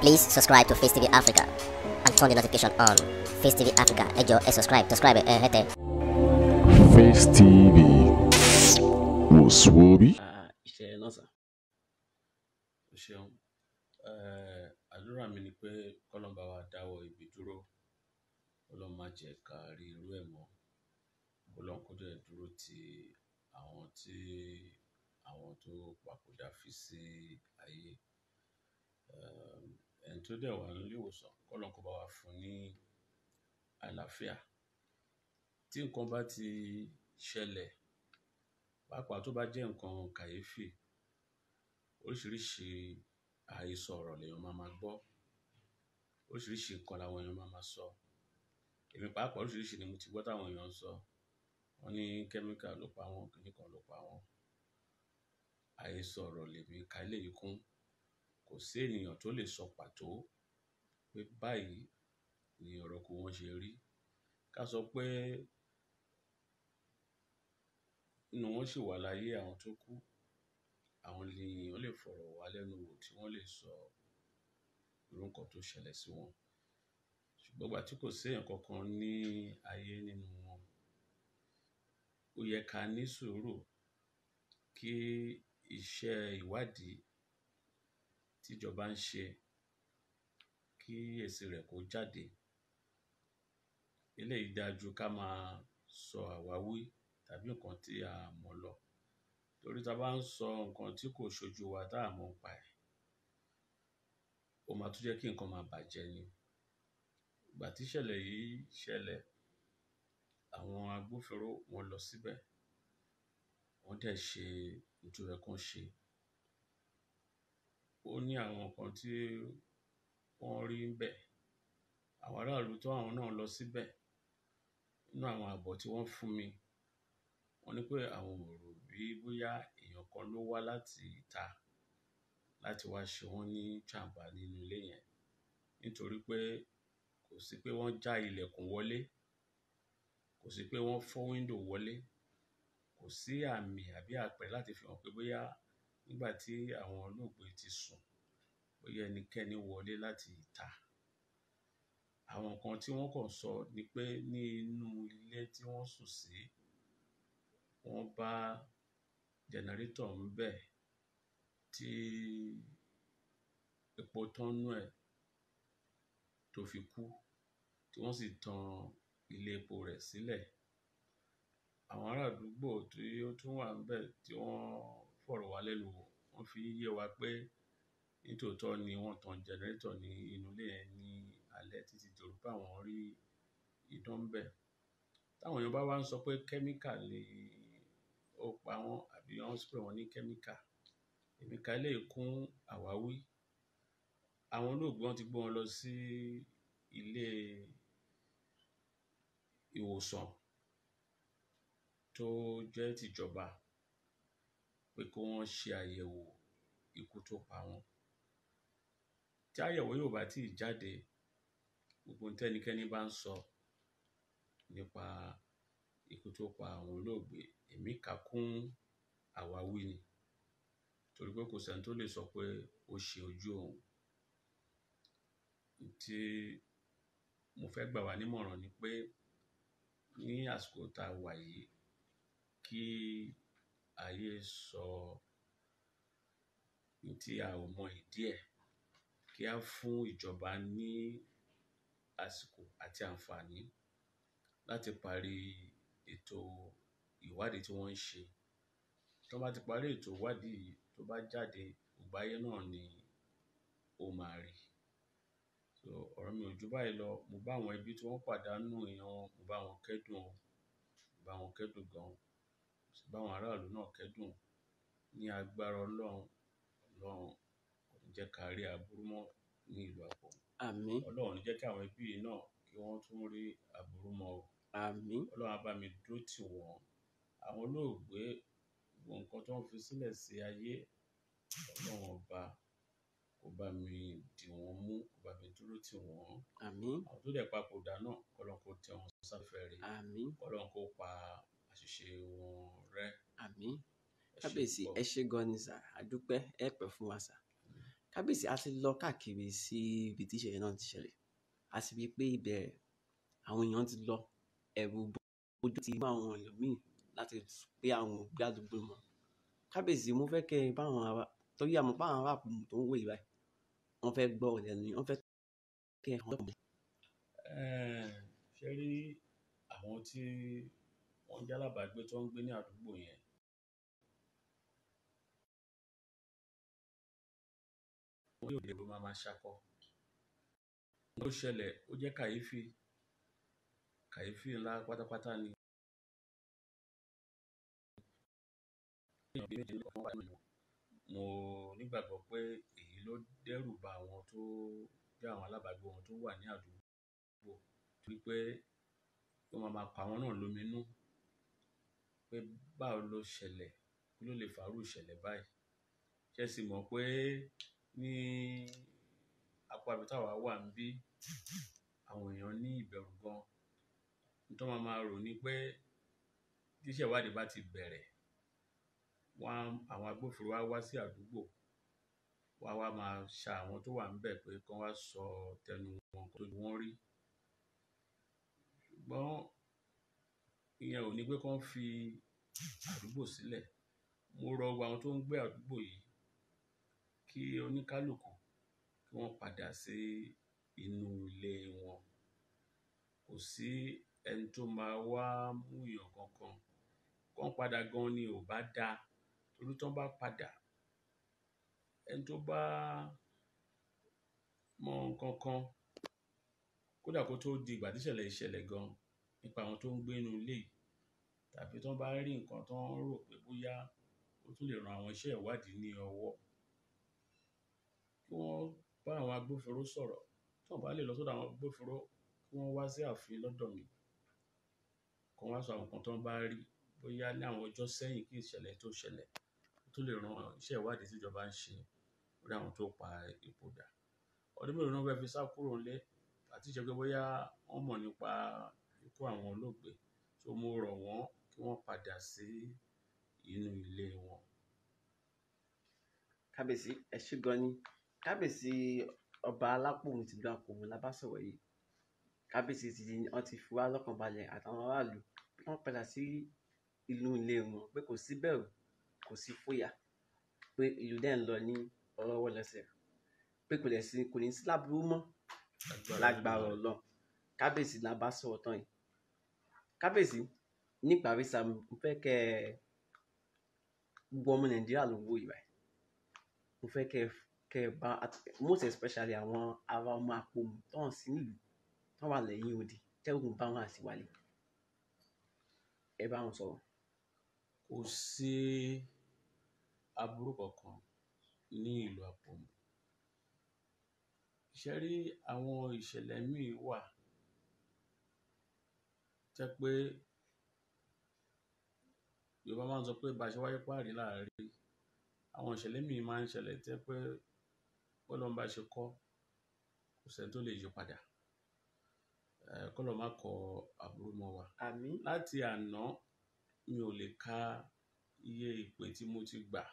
Please subscribe to Face TV Africa and turn the notification on. Face TV Africa, ẹ jọ̀ọ́ ẹ subscribe, subscribe ẹ hẹ́tẹ̀. Face TV wò sùwòbí. Ah, iṣẹ́ náà sà o ṣeun Eh, àdúrà mi ni pé kọ́lọ́n bá wa dáwọ́ ibi dúró kọ́lọ́n má jẹ́ ká rí irú ẹ̀ mọ́ kọ́lọ́n kó dẹ̀ dúró ti àwọn tí àwọn tó papòdà fi sí ayé Eh, ẹni tó dẹ̀ wà nílé ìwòsàn kọ́lọ́n kó bá wa fún ní àlàáfíà tí nǹkan bá ti ṣẹlẹ̀ pàápàá tó bá jẹ́ nǹkan kàyéfì oríṣiríṣi àhesọ ọ̀rọ̀ lèèyàn máa máa gbọ́ oríṣiríṣi nǹkan làwọn èèyàn máa máa sọ èmi pàápàá oríṣiríṣi ni mo ti gbọ́ táwọn èèyàn ń sọ wọ́n ní kẹ́míkà ló pa wọ́n kìíní kan ló pa wọ́n àhesọ ọ̀rọ̀ lèmi ka eléyìí kún kò sí ènìyàn tó lè sọ pàtó pé báyìí ni ọ̀rọ̀ kó wọ́n ṣe rí ká sọ pé inú wọn sì wà láyé àwọn tó kú àwọn ènìyàn lè fọ̀rọ̀ wá lẹ́nu wò tí wọ́n lè sọ irú nǹkan tó ṣẹlẹ̀ sí wọn ṣùgbọ́n ìgbà tí kò séèyàn kankan ní ayé nínú wọn ó yẹ ká ní sùúrù kí iṣẹ́ ìwádìí tíjọba ń ṣe kí èsì rẹ̀ kó jáde eléyìí dáa ju ká máa sọ àwáwí tàbí nǹkan tí a mọ̀ lọ torí tá a bá ń sọ nǹkan tí kò ṣojú wa tá a mọ̀ ń pa ẹ̀ ó máa tún jẹ́ kí nǹkan máa bàjẹ́ ni ìgbà tí ìṣẹ̀lẹ̀ yìí ṣẹlẹ̀ àwọn agbófinró wọn lọ síbẹ̀ wọ́n dẹ̀ ṣe nítorí kan ṣe ó ní àwọn nǹkan tí wọ́n rí ń bẹ̀ àwọn aráàlú tó àwọn náà lọ síbẹ̀ nínú àwọn àbọ̀ tí wọ́n fún mi wọ́n ní pé àwọn ò rò bí bóyá èèyàn kan ló wá láti ìta láti wá ṣe wọ́n ní jàǹbá nínú ilé yẹn nítorí pé kò sí pé wọ́n já ilẹ̀kùn wọlé kò sí pé wọ́n fọ́ wíńdò wọlé kò sí àmì àbí àpẹẹrẹ láti fi hàn pé bóyá nígbà tí àwọn olóògbé ti sùn bóyá ẹnikẹ́ni wọlé láti ìta àwọn nǹkan tí wọ́n kàn sọ ni pé ní inú ilé tí wọ́n sùn sí wọ́n bá jẹnẹrétọ̀ ń bẹ̀ tí epo tán nú ẹ̀ tó fi kú tí wọ́n sì tan ilé epo rẹ̀ sílẹ̀ àwọn ará àdúgbò tí ó tún wà ńbẹ̀ tí wọ́n fọ̀rọ̀ wá lẹ́nu wò wọ́n fi yé wa pé nítòótọ́ ni wọ́n tan jẹnẹrétọ̀ ní inú ilé yẹn ní alẹ́ títí dòru pé àwọn rí iná ńbẹ̀ táwọn èèyàn bá wá ń sọ pé kẹ́míkà ni ó pa wọ́n àbí wọ́n spray wọn ní kẹ́míkà èmi ka eléyìí kún àwáwí àwọn olóògbé wọn ti gbé wọn lọ sí ilé ìwòsàn tó jẹ́ tìjọba pé kí wọ́n ṣe àyẹ̀wò ikú tó pa wọ́n tí àyẹ̀wò yóò bá tíì jáde gbogbo ohun tẹ́nikẹ́ni bá ń sọ nípa ikú tó pa àwọn olóògbé èmi kà kún àwáwí ni torí pé kò sẹ́ni tó lè sọ pé ó ṣe ojú òun tí mo fẹ́ gbà wá nímọ̀ràn ni pé ní àsìkò tá a wà yìí kí ayé sọ ní tí a ò mọ ìdí ẹ̀ kí á fún ìjọba ní àsìkò àti àǹfààní láti parí ètò ìwádìí tí wọ́n ń ṣe tí wọ́n bá ti parí ètò ìwádìí yìí tó bá jáde gbogbo ayé náà ni ó máa rí so ọ̀rọ̀ mi ò jù báyìí lọ mo bá àwọn ẹbí tí wọ́n pàdánù èèyàn wọn mo bá wọn kẹ́dùn o mo bá wọn kẹ́dùn gan mo sì bá àwọn aráàlú náà kẹ́dùn ní agbára ọlọ́run ọlọ́run kò ní jẹ́ ká rí aburú mọ́ ní ìlú àpò àmín ọlọ́run ò ní jẹ́ kí àwọn ẹbí yìí náà kí wọ́n tún rí aburú mọ́ o àmín ọlọ́run á bá mi dúró tì wọ́n àwọn olóògbé gbogbo nǹkan tó ń fi sílẹ̀ sí ayé ọlọ́run ọba kó bá mi dì wọ́n mú kó bá mi dúró tì wọ́n àmín àwọn tó dẹ̀ papòdà náà kọ́lọ́n kó tẹ wọn sáfẹ́rẹ́ àmín kọ́lọ́n kó pa àṣìṣe wọn rẹ́ àmín ẹ ṣé kábíyèsí púpọ̀. ẹ ṣé gan ni sà àdúpẹ́ ẹ pẹ́ fún wa sà kábíyèsí a ti lọ káàkiri sí ibi tí ìṣẹ̀lẹ̀ náà ti ṣẹlẹ̀ a sì rí i pé ibẹ̀ àwọn èèyàn ti lọ ẹ̀rù ojú ti mú àwọn ẹlòmíì láti pé àwọn ògbé àdúgbò mọ́ kábíyèsí mo fẹ́ kẹ́ ẹ báwọn ará torí àmọ́ báwọn ará àpò tó ń wò yìí báyìí wọ́n fẹ́ gbọ́ ọ̀lẹ́ ni wọ́n fẹ́ kẹ́ ẹ hàn lọ́kàn Eh, ṣe rí àwọn tí wọ́n jálábàágbé tó ń gbé ní àdúgbò yẹn wọ́n yóò dé ló máa máa ṣakọ ó ṣẹlẹ̀ ó jẹ́ kàyéfì kàyéfì ńlá pátápátá ni èèyàn bíi méje lọ́kàn wà nínú wọn. mo nígbàgbọ́ pé èyí ló dẹ́rù ba àwọn tó jẹ́ àwọn alábàágbé wọn tó wà ní àdúgbò torí pé ó máa máa pa àwọn náà lóminú pé báwo ló ṣẹlẹ̀ kí ló lè fàárù ìṣẹ̀lẹ̀ báyìí ṣe sì mọ̀ pé ní apá ibi táwa wà ń bí àwọn èèyàn ní ìbẹ̀rù gan nítorí wọn máa rò ní pé tíṣẹ́ ìwádìí bá ti bẹ̀rẹ̀ wọ́n á- àwọn agbófinró á wá sí àdúgbò wọ́n á wá máa ṣa àwọn tó wà níbẹ̀ pé kán wá sọ tẹnu wọn kó tó ju wọ́n rí ṣùgbọ́n ìyẹn ò ní pé kán fi àdúgbò sílẹ̀ mo rọ gbogbo àwọn tó ń gbé àdúgbò yìí kí oníkálukú kí wọ́n padà sí inú ilé wọn kò sí ẹni tó máa wá mú èèyàn kankan kán padà gan ni ò bá dáa torí tán bá padà ẹni tó bá mọ nǹkan kan kódà kó tó di ìgbà tíṣẹ̀lẹ̀ ìṣẹ̀lẹ̀ gan nípa àwọn tó ń gbé inú ilé yìí tàbí tán bá rí nǹkan tán rò pé bóyá ó tún lè ran àwọn iṣẹ́ ìwádìí ní ọwọ́ kí wọ́n bá àwọn agbófinró sọ̀rọ̀ tí wọ́n bá lè lọ sọ́dọ̀ àwọn agbófinró kí wọ́n wá sí ààfin lọ́dọ̀ mi kí wọ́n wá sọ àwọn nǹkan tán bá rí bóyá ní àwọn ọjọ́ sẹ́yìn kí ìṣẹ̀lẹ̀ tó ṣẹlẹ̀ ó tún lè ran iṣẹ́ ìwádìí tíjọba ń ṣe lórí àwọn tó pa ipò dà ọdún mélòó náà fẹ́ fi sá kúrò nílé àti ṣe pé bóyá wọ́n mọ̀ nípa ikú àwọn olóògbé tó mo rọ̀ wọ́n kí wọ́n padà sí inú ilé wọn. kábíyèsí ẹ ṣé gan ni kábíyèsí ọba alápòmù ti gba àpòmù la bá sọ̀rọ̀ yìí kábíyèsí ti di wọ́n ti fi wá lọ́kàn balẹ̀ àtàwọn aráàlú pé wọ́n padà sí inú ilé wọn pé kò sí bẹ̀rù kò sí fòyà pé ìlú dẹ̀ ń lọ ní ọlọ́wọ́ lẹ́sẹ̀ pé kò lẹ̀ sí kò ní sí láburú mọ́ lágbára Ọlọ́run kábíyèsí la bá sọ̀rọ̀ tán yìí kábíyèsí níparí sa mo fẹ́ kẹ́ ẹ gbogbo ọmọ nàìjíríà ló ń wò yìí báyìí mo fẹ́ kẹ́ ẹ kẹ́ ẹ bá at- most especially àwọn ará ọmọ àpòmù tó hàn sí nílùú tó wà lẹ́yìn odi tẹ́gùn bá wọn àti wálé ẹ bá wọn sọ̀rọ̀. kò sí aburú kankan ní ìlú àpòmù ṣe rí àwọn ìṣẹ̀lẹ̀ míì wà jẹ́ pé yorùbá máa ń sọ pé bá a ṣe wáyé páàrí láàárín àwọn ìṣẹ̀lẹ̀ míì máa ń ṣẹlẹ̀ jẹ́ pé bọ́lọ́n bá ṣe kọ́ kò sẹ́ni tó lè yí padà Eh, kọ́lọ̀ má kọ aburú mọ́ wa àmín láti àná mi ò lè ka iye ìpè tí mo ti gbà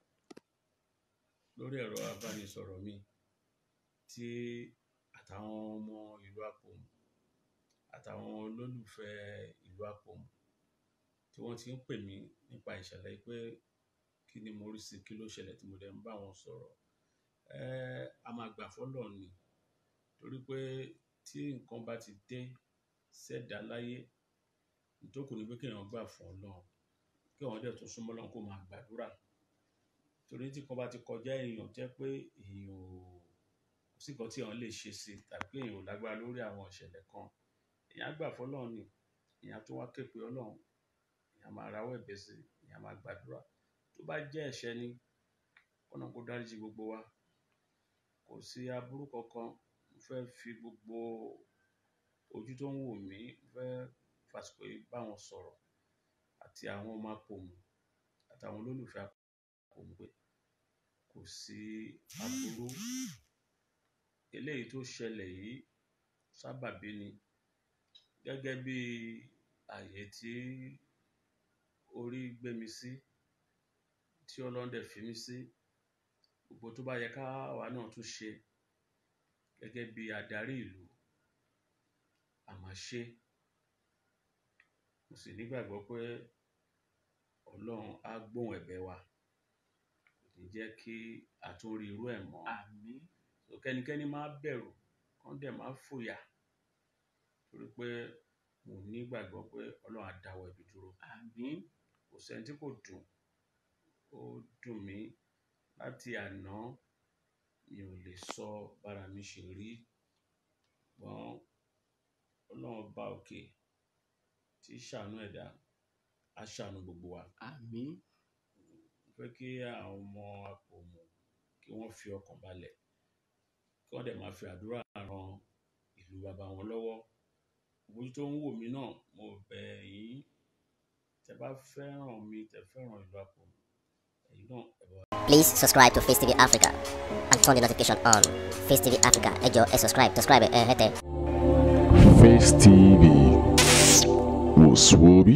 lórí ẹ̀rọ abánisọ̀rọ̀ mi tí àtàwọn ọmọ ìlú àpòmù àtàwọn olólùfẹ́ ìlú àpòmù tí wọ́n ti ń pè mí nípa ìṣẹ̀lẹ̀ yìí pé kí ni mo rí sí kí ló ṣẹlẹ̀ tí mo dẹ̀ ń bá wọn sọ̀rọ̀ Eh, a máa gbà fọ́lọ̀ ni torí pé tí nǹkan bá ti dé sẹ́dá láyé ìtókù ni pé kéèyàn gbà fún Ọlọ́run kí àwọn dẹ̀ tún súnmọ́ Ọlọ́run kó máa gbàdúrà torí tí kan bá ti kọjá èèyàn jẹ́ pé èèyàn ò kò sí nǹkan tí èèyàn lè ṣe sí i tàbí pé èèyàn ò lágbára lórí àwọn ìṣẹ̀lẹ̀ kan èèyàn á gbà fọ́lọ́run ni èèyàn á tún wá ké pe Ọlọ́run èèyàn máa rawọ́ ẹ̀bẹ̀ sí i èèyàn máa gbàdúrà tó bá jẹ́ ẹ̀ṣẹ̀ ni kọ́nà kó dáríjì gbogbo wa kò sí aburú kankan mo fẹ́ fi gbogbo ojú tó ń wò mí mo fẹ́ fàsìkò yìí bá wọn sọ̀rọ̀ àti àwọn ọmọ apòmù àtàwọn olólùfẹ́ apòmù pé kò sí aburú eléyìí tó ṣẹlẹ̀ yìí sábàbí ni gẹ́gẹ́ bí àyè tí orí gbé mi sí tí Ọlọ́run dẹ̀ fi mí sí gbogbo tó bá yẹ káwa náà tún ṣe gẹ́gẹ́ bí adarí ìlú a máa ṣe mo sì nígbàgbọ́ pé ọlọ́run á gbóhùn ẹ̀bẹ̀ wa kò ní jẹ́ kí a tún rí irú ẹ̀ mọ́ àmín so kẹ́nikẹ́ni má bẹ̀rù kán dẹ̀ má fòyà torí pé mo nígbàgbọ́ pé ọlọ́run á dáwọ́ ibi dúró àmín kò sẹ́ni tí kò dùn ó dùn mí láti àná mi ò lè sọ bára mi ṣe rí ṣùgbọ́n ọlọ́run bá òkè tí í ṣàánú ẹ̀dá á ṣàánú gbogbo wa àmín mo fẹ́ kí àwọn ọmọ àpòmù kí wọ́n fi ọkàn balẹ̀ kí wọ́n dẹ̀ máa fi àdúrà ran ìlú bàbá wọn lọ́wọ́ ojú tó ń wò mí náà mo bẹ̀ yín tẹ bá fẹ́ràn mi tẹ fẹ́ràn ìlú àpòmù ẹ̀yin náà ẹ bá Please subscribe to Face TV Africa and turn the notification on. Face TV Africa, ẹ jọ̀ọ́ ẹ subscribe, subscribe ẹ hẹ́tẹ̀. Face TV was Swoby.